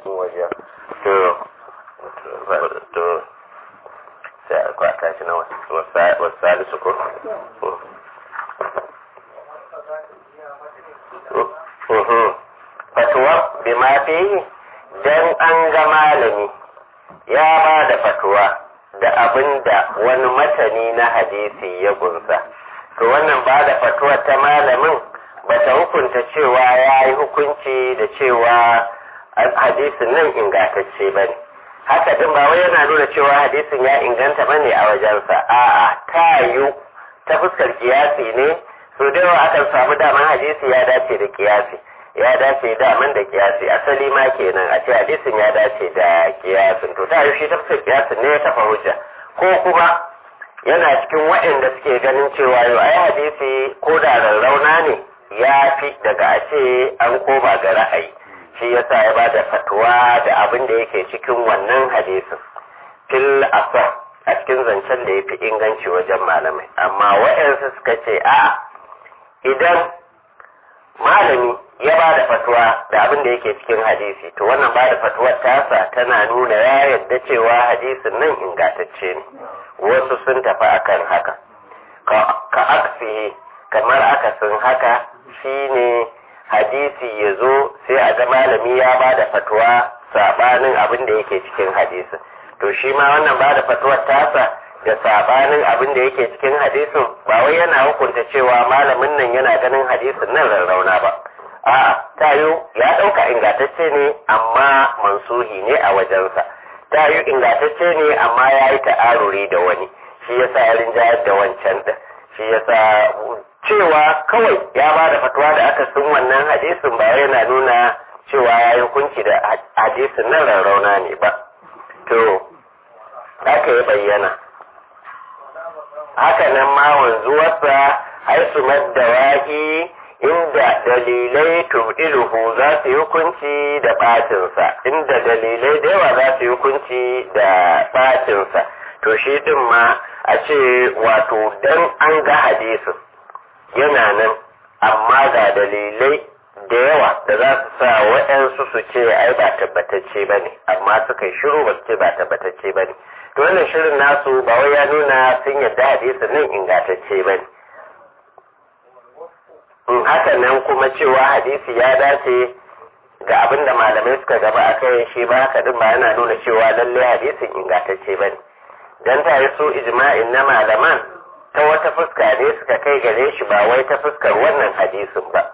wajen to to sai a kwata shi na wasu salisu ko fatuwa bi ma fi dan an ga malami ya ba da fatuwa da abin da wani matani na hadisi ya gunsa to wannan ba da fatuwa ta malamin bata hukunta cewa ya yi hukunci da cewa hadisin nan ingantacce ba ne haka din ba wai yana nuna cewa hadisin ya inganta ba ne a wajensa a'a ta yiwu ta fuskar kiyasi ne so da yawa akan samu daman hadisi ya dace da kiyasi ya dace daman da kiyasi asali ma kenan a ce hadisin ya dace da kiyasin to ta yi shi ta fuskar kiyasin ne ya tafa hujja ko kuma yana cikin waɗanda suke ganin cewa yau ai hadisi ko da rarrauna ne ya fi daga a ce an koma ga ra'ayi shi yasa ya bada fatuwa da abin da yake cikin wannan hadisin fil asar a cikin zancen da ya fi inganci wajen malamai amma waɗansu suka ce a idan malami ya ba da fatuwa da abin da yake cikin hadisi to wannan ba da fatuwar tasa tana nuna ya yadda cewa hadisin nan ingantacce ne wasu sun tafi akan haka ka aksihi kamar akasin haka shine hadisi ya zo sai a ga malami ya ba da fatuwa sabanin abin da yake cikin hadisin to shi ma wannan ba da fatuwar tasa da sabanin abin da yake cikin hadisin ba wai yana hukunta cewa malamin nan yana ganin hadisin nan rarrauna ba a'a tayo ya ɗauka ingantacce ne amma mansuhi ne a wajensa tayo ingantacce ne amma ya yi ta'aruri da wani shi yasa ya rinjayar da wancan ɗin shi yasa cewa kawai ya ba da fatuwa da aka sun wannan hadisin ba yana nuna cewa ya yi hukunci da hadisin nan rarrauna ne ba to haka ya bayyana haka nan ma wanzuwarsa haisu maddawahi inda dalilai tudiluhu za su yi hukunci da batinsa inda dalilai da yawa za su yi hukunci da batinsa to shi din ma a ce wato dan an ga hadisin yana nan amma ga dalilai da yawa da za su sa waɗansu su ce ai ba tabbatacce ba ne amma suka yi shiru ba su ce ba tabbatacce ba ne to wannan shirin nasu ba wai ya nuna sun yadda hadisin nan ingantacce ba ne in haka nan kuma cewa hadisi ya dace ga abin da malamai suka gaba a kai shi ba haka din ba yana nuna cewa lalle hadisin ingantacce ba ne dan ta yi so ijma'in na malaman ta wata fuska ne suka kai gare shi ba wai ta fuskar wannan hadisin ba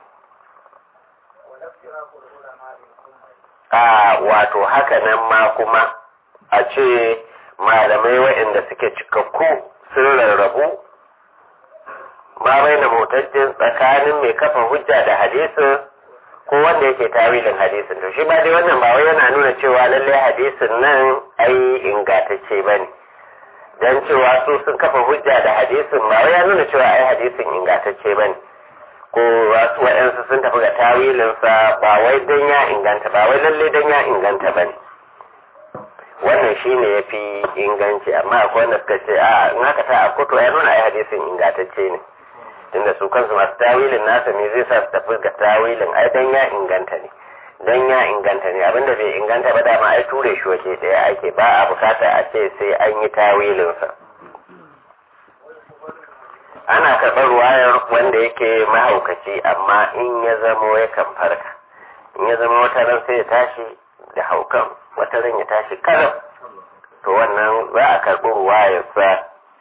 a wato haka nan ma kuma a ce malamai waɗanda suke cikakku sun rarrabu ma bai na motajin tsakanin mai kafa hujja da hadisin ko wanda yake tawilin hadisin to shi ba dai wannan ba wai yana nuna cewa lallai hadisin nan ai ingantacce ba ne don cewa su sun kafa hujja da hadisin ba wai ya nuna cewa ai hadisin ingantacce ba ne ko wasu waɗansu sun tafi ga tawilinsa ba wai don ya inganta ba wai lallai don ya inganta ba ne wannan shi ne ya fi inganci amma akwai wanda suka ce a in haka ta akoto ya nuna ai hadisin ingantacce ne tunda su kansu masu tawilin nasa ne zai sa su tafi ga tawilin ai dan ya inganta ne dan ya inganta ne abinda bai inganta ba dama ai ture shi waje daya ake ba a bukata a ce sai an yi tawilinsa ana karɓar ruwayar wanda yake mahaukaci amma in ya zamo yakan farka in ya zama wata ran sai ya tashi da haukan wata ran ya tashi karam to wannan za a karɓi ruwayarsa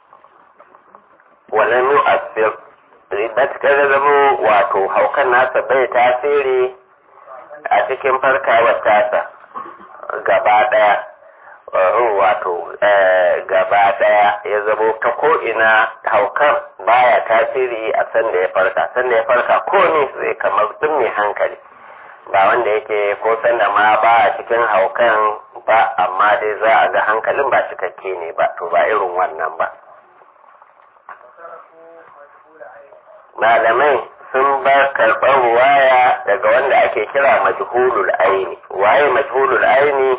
walan yu'assir matukar da zama wato haukan nasa bai tasiri a cikin farkawar tasa gaba daya wato gaba daya ya zamo ta ko'ina haukan baya tasiri a sanda ya farka sanda ya farka ko ne zai kamar duk mai hankali ba wanda yake ko sanda ma ba a cikin haukan ba amma dai za a ga hankalin ba cikakke ne ba to ba irin wannan ba malamai sun bar karɓar ruwaya daga wanda ake kira majhulul aini waye majhulul aini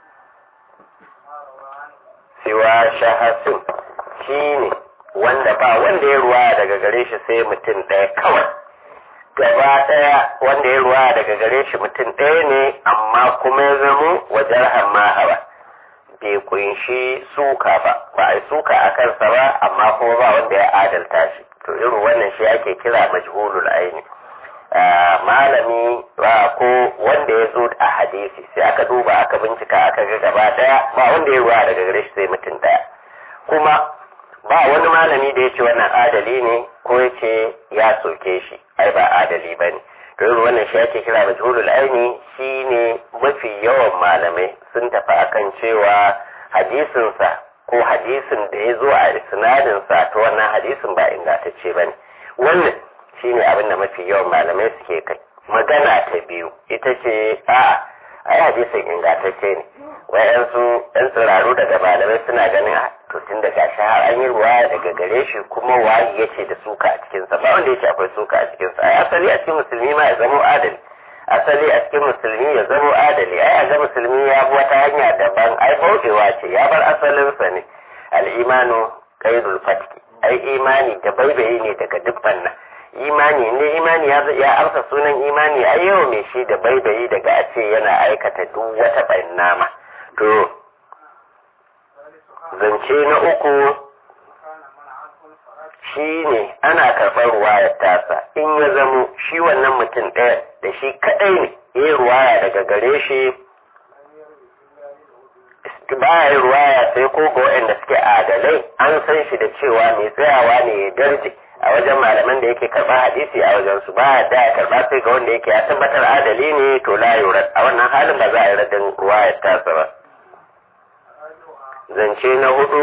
siwa shahasin shi ne wanda ba wanda ya ruwaya daga gare shi sai mutum ɗaya kawai gaba ɗaya wanda ya ruwa daga gare shi mutum ɗaya ne amma kuma ya zamo wajen hamahawa bai kunshi suka ba ba a suka a kansa ba amma kuma ba wanda ya adalta shi to irin wannan shi ake kira majhulul aini malami ba ko wanda ya zo a hadisi sai aka duba aka bincika aka ga gaba daya ba wanda ya ruwa daga gare shi sai mutum daya kuma ba wani malami da ya ce wannan adali ne ko ya ce ya soke shi ai ba adali ba ne to irin wannan shi ake kira majhulul aini shine mafi yawan malamai sun tafi akan cewa hadisinsa ko hadisin da ya zo a isnadinsa to wannan hadisin ba ingantacce ba ne wannan shine abin da mafi yawan malamai suke kai magana ta biyu ita ce a ai hadisin ingantacce ne wayansu yan tsiraru daga malamai suna ganin to tun daga shi har an yi ruwa daga gare shi kuma wayi yace da suka a cikinsa ba wanda yace akwai suka a cikinsa ai asali a cikin musulmi ma ya zamo adali asali a cikin musulmi ya zamo adali ai a ga musulmi ya bi wata hanya daban ai bauɗewa ce ya bar asalinsa ne al'imanu qaidul fatki ai imani da baibayi ne daga dukkan nan imani ne imani ya ya amsa sunan imani ai yau mai shi da baibayi daga a ce yana aikata duk wata ɓannama to zance na uku shi ne ana karɓar ruwayar tasa in ya zamo shi wannan mutum ɗaya da shi kaɗai ne ya ruwaya daga gare shi baya yin ruwaya sai ko ga waɗanda suke adalai an san shi da cewa mai tsayawa ne ya darje a wajen malaman da yake karɓar hadisi a wajen su ba da ya karɓa sai ga wanda yake ya tabbatar adali ne to la yurad a wannan halin ba za a yi radin ruwayar tasa ba zance na hudu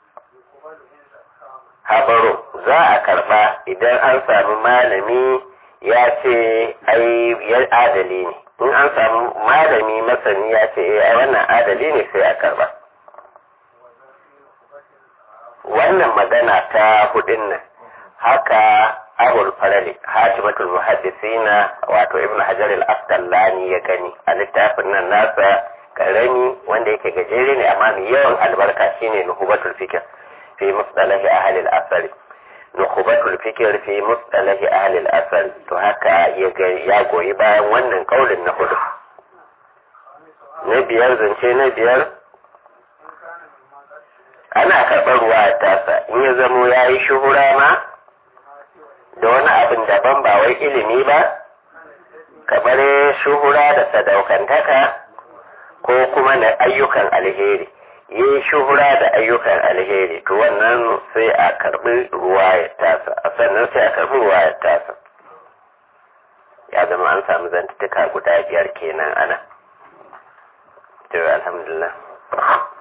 habaro za a karba idan an sami malami ya ce ai ya adali ne in an samu malami masani ya ce ai wannan adali ne sai a karba wannan magana ta hudun nan haka abul farali hatimatul muhaddisina wato ibnu hajar al-asqalani ya gani a littafin nan nasa karami wanda yake gajere ne amma mai yawan albarka shine nuhubatul fikr fi musdalahi ahli al-asr nuhubatul fikr fi musdalahi ahli al-asr to haka ya goyi bayan wannan kaulin na hudu na biyar zance na biyar ana karɓar ruwa tasa in ya zamo ya yi shuhura ma da wani abin daban ba wai ilimi ba kamar shuhura da sadaukantaka ko kuma na ayyukan alheri yi shuhura da ayyukan alheri to wannan sai a karbi ruwa ya tasa a sannan sai a karbi ruwa ya tasa ya zama an samu zantutuka guda biyar kenan ana to alhamdulillah